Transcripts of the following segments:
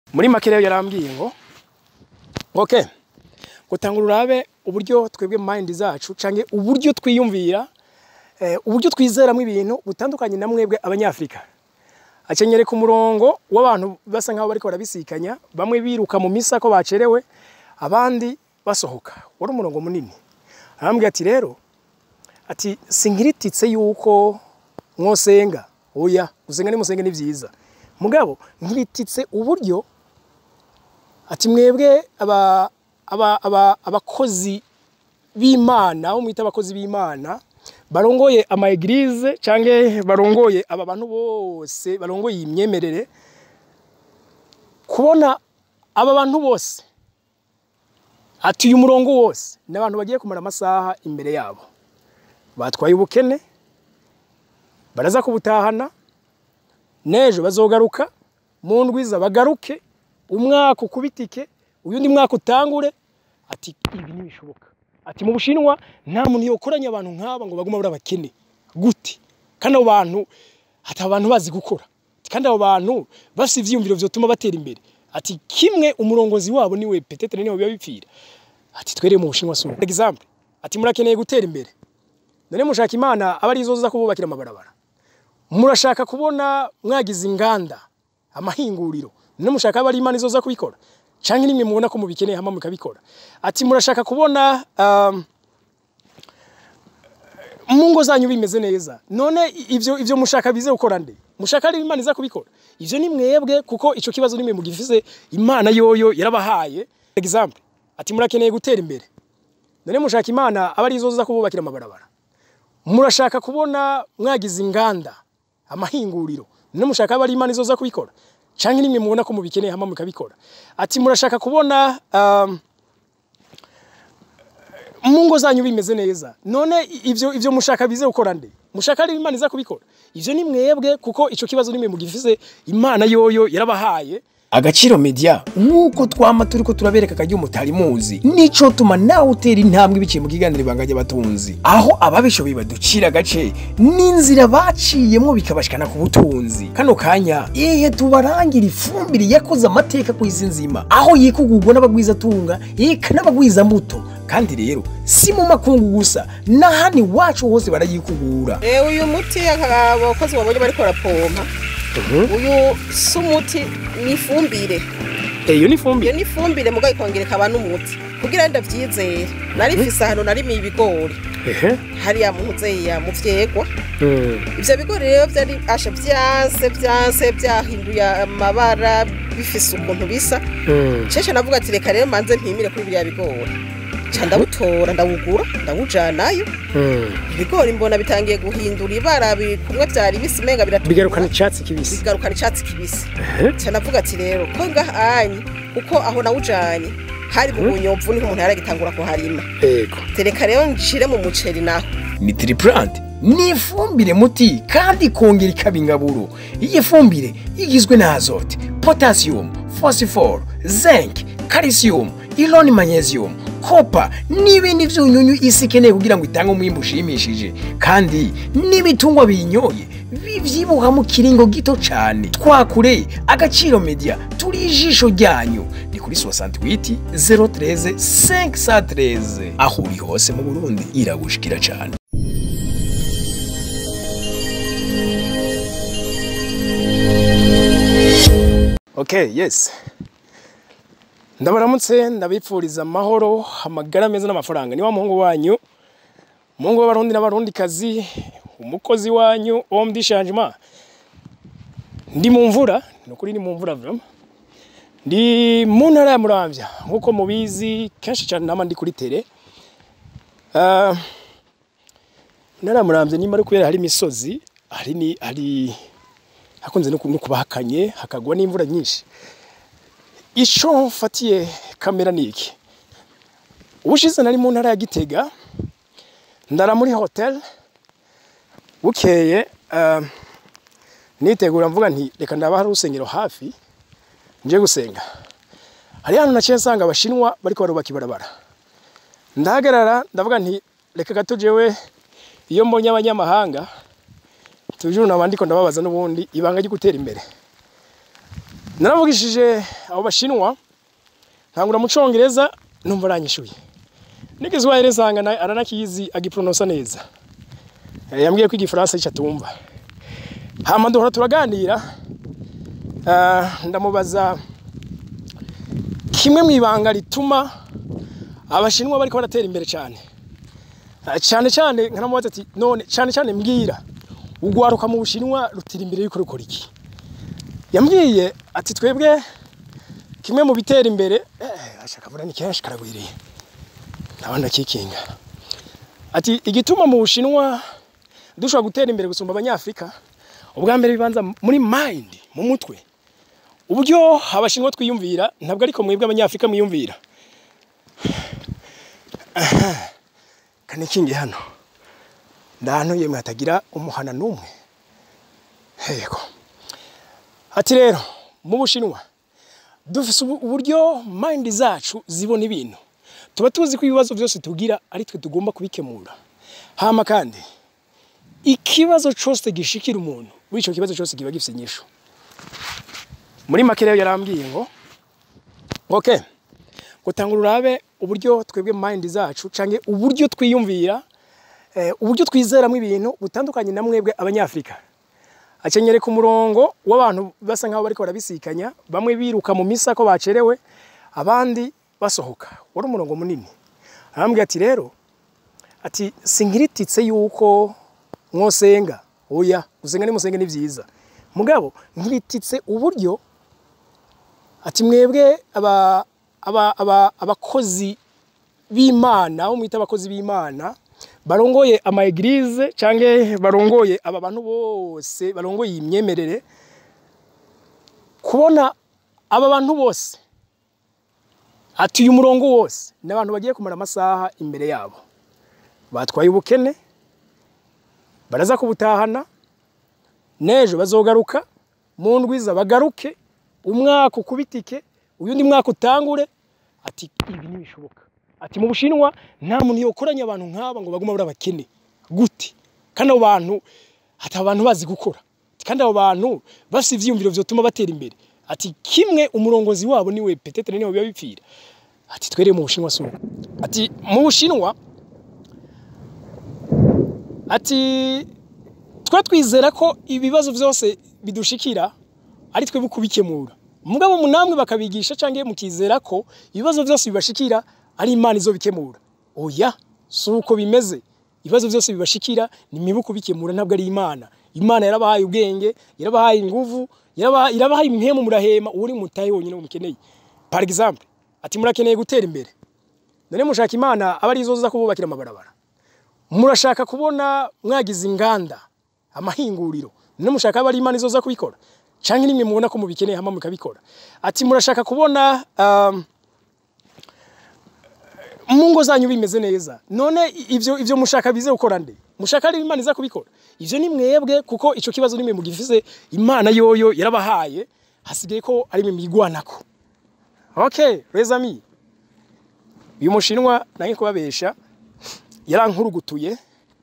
muri make rero yarambwiye ngo okay gutanga urabe uburyo twebwe mind zacu canke uburyo twiyumvira eh, uburyo twizeramwo ibintu butandukanye na mwebwe abanyafrika akenyereka umurongo w'abantu basa nkaho bariko barabisikanya bamwe biruka mu misa ko bacerewe abandi basohoka wari umurongo munini arambwira ati rero ati sinkirititse yuko mwosenga oya gusenga nimusenge ni vyiza mugabo nkirititse uburyo ati mwebwe aba aba aba abakozi b'Imana abo mwita abakozi b'Imana barongoye ama eglise canke barongoye aba bantu bose barongoye iyi myemerere kubona aba bantu bose ati uyu murongo wose ni abantu bagiye kumara amasaha imbere yabo batwaye ubukene baraza kubutahana n'ejo bazogaruka mu ndwiza bagaruke umwaka ukubitike uyundi mwaka utangure ati ibi ntibishoboka ati mu bushinwa nta muntu yokoranya abantu nk'aba ngo bagume bari abakene gute kandi abo bantu ati abantu bazi gukora Ati, kandi abo bantu bafite ivyiyumviro vyotuma batera imbere ati kimwe umurongozi wabo niwe petetre niwe biba bipfira ati twereye mu bushinwa so example ati murakeneye gutera imbere none mushaka imana aba ari zo za kububakira amabarabara murashaka kubona mwagize inganda amahinguriro none mushaka aba ari imana izo za kubikora canke nimwe mubona ko mubikeneye hama mukabikora ati murashaka kubona um, mu ngo zanyu bimeze neza none ivyo ivyo mushaka bize gukora nde mushaka ari imana iza kubikora ivyo ni mwebwe kuko ico kibazo nimwe mugifise imana yoyo yarabahaye example ati murakeneye gutera imbere none mushaka imana aba ari zo za kububakira amabarabara murashaka kubona mwagize inganda amahinguriro none mushaka aba ari imana izo za kubikora canke nimwe mubona ko mubikeneye hama mukabikora ati murashaka kubona um, mu ngo zanyu bimeze neza none ivyo ivyo mushaka bize gukora nde mushaka ari imana iza kubikora ivyo ni mwebwe kuko ico kibazo nimwe mugifise imana yoyo yarabahaye agaciro media nk'uko twama turiko turabereka akaryo mutari muzi nico tuma nawe utera intambwe biciye mu kiganiro ibanga ry'abatunzi aho ababishoboye baducira agace n'inzira baciyemwo bikabashikana ku butunzi kano kanya ihe tubarangira ifumbire yakoze amateka ku isi nzima aho yikugurwa n'abagwizatunga eka n'abagwizambuto kandi rero si mu makungu gusa n'ahandi iwacu hose barayikugura Eh, uyu muti abakozi babonye bariko barapompa uyu si umuti ni ifumbire iyo ni ifumbire iyo ni ifumbire mugabo ikongera ikaba n'umuti kugira ngo ndavyizere nari mfise ahantu narimiye ibigori ehe hariya mu nzeya mu vyegwa Mm. ivyo bigori rero vyari asha vyanse vyanse vyahinduye amabara bifise ukuntu bisa Mm. cece navuga ati reka rero manze mpimire kuri biriya bigori ca ndawutora ndawugura ndawujanayo Mm. ibigori mbona bitangiye guhindura ibara bi- kumwe vyari bisi menga biratukura bigarukana icatsi kibisi bigarukana icatsi kibisi Ehe. ca navuga ati rero ko ngahanye kuko aho nawujanye hari mu bunyomvu niho umuntu yaragitangura kuharima yego tereka rero nshire mu muceri naho ni triplant ni ifumbire muti kandi ikongera ikaba ingaburo iyi fumbire igizwe na azote potassium phosphore zinc calcium iron magnesium kopa n'ibindi vyunyunyu isi ikeneye kugira ngo itange umwimbu ushimishije kandi n'ibitungwa binyoye bivyibuha mu kiringo gito cane twakure agaciro media turi ijisho ryanyu ni kuri 68 013 513 aho uri hose mu burundi iragushikira cane Okay, yes. Ndabaramutse ndabipfuriza amahoro, amagara meza n'amafaranga. Ni wa muhungu wanyu, muhungu w'abarundi n'abarundi kazi, umukozi wanyu homme du changement. Ndi mu mvura, nukuri ni mu mvura vraiment. Ndi mu ntara ya Muramvya, nkuko mubizi kenshi cyane nama ndi kuri tele. Uh, ntara ya Muramvya nimba ari kubera hari imisozi, hari ni hari hakunze no ku- no kuba hakanye hakagwa n'imvura nyinshi ico mfatiye kamera ni iki ubushize nari mu ntara ya gitega ndara muri hotel bukeye uh, nitegura mvuga nti reka ndaba hari urusengero hafi nje gusenga hari hano naciye nsanga abashinwa bariko barubaka ibarabara ndahagarara ndavuga nti reka gato jewe iyo mbonye abanyamahanga tujuru naba ndiko ndababaza n'ubundi ibanga ryo gutera imbere naravugishije abo bashinwa nkangura mu congereza numva aranyishuye n'igiswahili nsanga na- aranakizi agipronosa neza Eh, yambwiye ko igifaransa ico atumva hama duhora turaganira ah, ndamubaza kimwe mu ibanga rituma abashinwa bariko baratera imbere cyane Ah, cyane cyane nkanamubaza ati none cyane cyane mbwira ugwaruka mu bushinwa rutira imbere yuko rukora iki yambwiye ati twebwe kimwe mu bitera imbere eh, ashaka vuga ni kenshi karagwiriye ndabona kikinga ati igituma mu bushinwa dushobora gutera imbere gusumba abanyafrika ubwa mbere bibanza muri mind mu mutwe uburyo abashinwa twiyumvira ntabwo ariko mwebwe abanyafrika mwiyumvira kane kingi hano ndahantu yemwe hatagira umuhana n'umwe yego ati rero mu bushinwa dufise ubu- uburyo mind zacu zibona ibintu tuba tuzi ko ibibazo byose tugira ari twe tugomba kubikemura hama kandi ikibazo cyose gishikira umuntu muri icyo kibazo cyose kiba gifite inyishu muri make rero yarambwiye ngo okay gutanga urabe uburyo twebwe mind zacu canke uburyo twiyumvira eh, uburyo twizeramo ibintu butandukanye na mwebwe abanyafrika akenyereka umurongo w'abantu basa nkaho bariko barabisikanya bamwe biruka mu misa ko bacerewe abandi basohoka wari umurongo munini arambwira ati rero ati sinkirititse yuko mwosenga oya gusenga ni musenge ni vyiza mugabo nkirititse uburyo ati mwebwe aba aba aba abakozi b'Imana abo mwita abakozi b'Imana barongoye ama eglise canke barongoye aba bantu bose barongoye imyemerere kubona aba bantu bose ati uyu murongo wose ni abantu bagiye kumara amasaha imbere yabo batwaye ubukene baraza kubutahana n'ejo bazogaruka mu ndwiza bagaruke umwaka ukubitike uyundi mwaka utangure ati ibi ntibishoboka ati mu bushinwa nta muntu yokoranya abantu nk'aba ngo baguma bari abakene gute kandi abo bantu ati abo bantu bazi gukora Ati, kandi abo bantu bafite ivyiyumviro vyotuma batera imbere ati kimwe umurongozi wabo niwe petetere niwe biba bipfira ati twereye mu bushinwa suko ati mu bushinwa ati twe twizera ko ibibazo byose bidushikira ari twe kubikemura mugabo munamwe bakabigisha canke mukizera ko ibibazo byose bibashikira ari imana izo bikemura oya si uko bimeze ibibazo byose bibashikira ni mibu kubikemura ntabwo ari imana imana yarabahaye ubwenge yarabahaye inguvu yarabahaye irabahaye impemu murahema uri mutaye wonyine umukeneye par exemple ati murakeneye gutera imbere none mushaka imana aba ari zo za kububakira amabarabara murashaka kubona mwagize inganda amahinguriro none mushaka aba ari imana izo za kubikora canke nimwe mubona ko mubikeneye hama mukabikora ati murashaka kubona um, mu ngo zanyu bimeze neza none ivyo ivyo mushaka bize gukora nde mushaka ari imana iza kubikora ivyo ni mwebwe kuko ico kibazo nimwe mugifise imana yoyo yarabahaye hasigaye ko ari mwe migwanako okay les amis uyu mushinwa nange kubabesha yarankurugutuye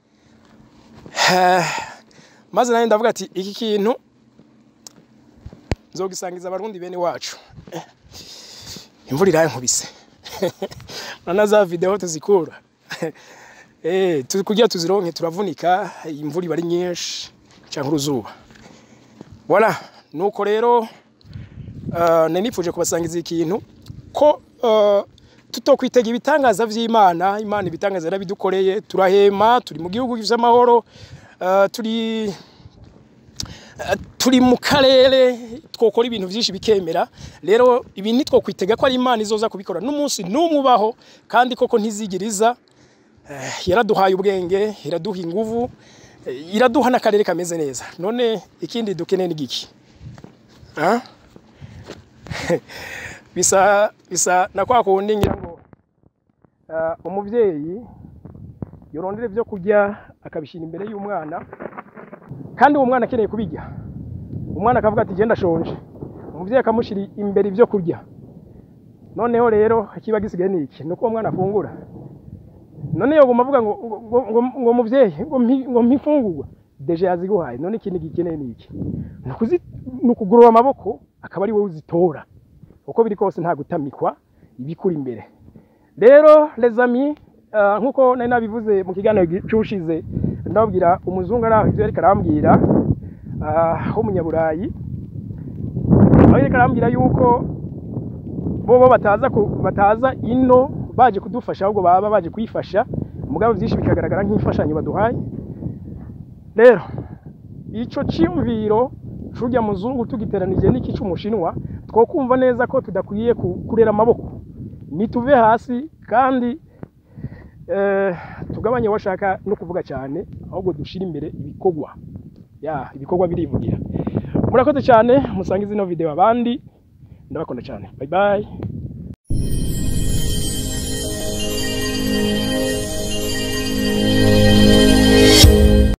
maze nanjye ndavuga ati iki kintu nzogisangiza abarundi bene wacu imvura irankubise na za video tuzikura eh turi kugira tuzironke turavunika imvura iba ari nyinshi cyangwa uruzuba voilà nuko rero uh, nanifuje kubasangiza ikintu ko uh, tutokwitega ibitangaza vy'Imana Imana ibitangaza yarabidukoreye turahema turi mu gihugu gifite amahoro uh, turi turi mu karere twokora ibintu byinshi bikemera rero ibi nitwo kwitega ko ari imana izoza kubikora n'umunsi n'umwe ubaho kandi koko ntizigiriza yaraduhaye ubwenge iraduha inguvu iraduha n'akarere kameze neza none ikindi dukeneye n'igiki bisa bisa na kwa kundi ngira ngo umubyeyi yorondera ibyo kurya akabishyira imbere y'umwana kandi uwo mwana akeneye kubijya umwana akavuga ati genda shonje umubyeyi akamushyira imbere ibyo kurya noneho rero ikiba gisigaye ni iki ni uko uwo mwana afungura none yoguma avuga ngo ngo ngo mubyeyi ngo mpifungurwa deje yaziguhaye none ikindi gikeneye ni iki ni ukugorora amaboko akaba ari wowe uzitora uko biri kose nta gutamikwa ibikuri imbere rero les amis uh, nkuko nari nabivuze mu kiganiro cyushize ndababwira umuzungu ari aho ivyo yariko arambwira uh, w'umunyaburayi aho yariko arambwira yuko bobo bataza ku, bataza ino baje kudufasha ahubwo baba baje kuyifasha mugabo vyinshi bikagaragara nk'imfashanyo baduhaye rero ico ciyumviro c'urya muzungu tugiteranije n'iki c'umushinwa twokumva neza ko tudakwiye ku- kurera amaboko nituve hasi kandi eh, tugabanye washaka no kuvuga cyane ahubwo dushire imbere ibikorwa ya ibikorwa birivugira murakoze cyane musange zino video abandi ndabakunda cyane bye bye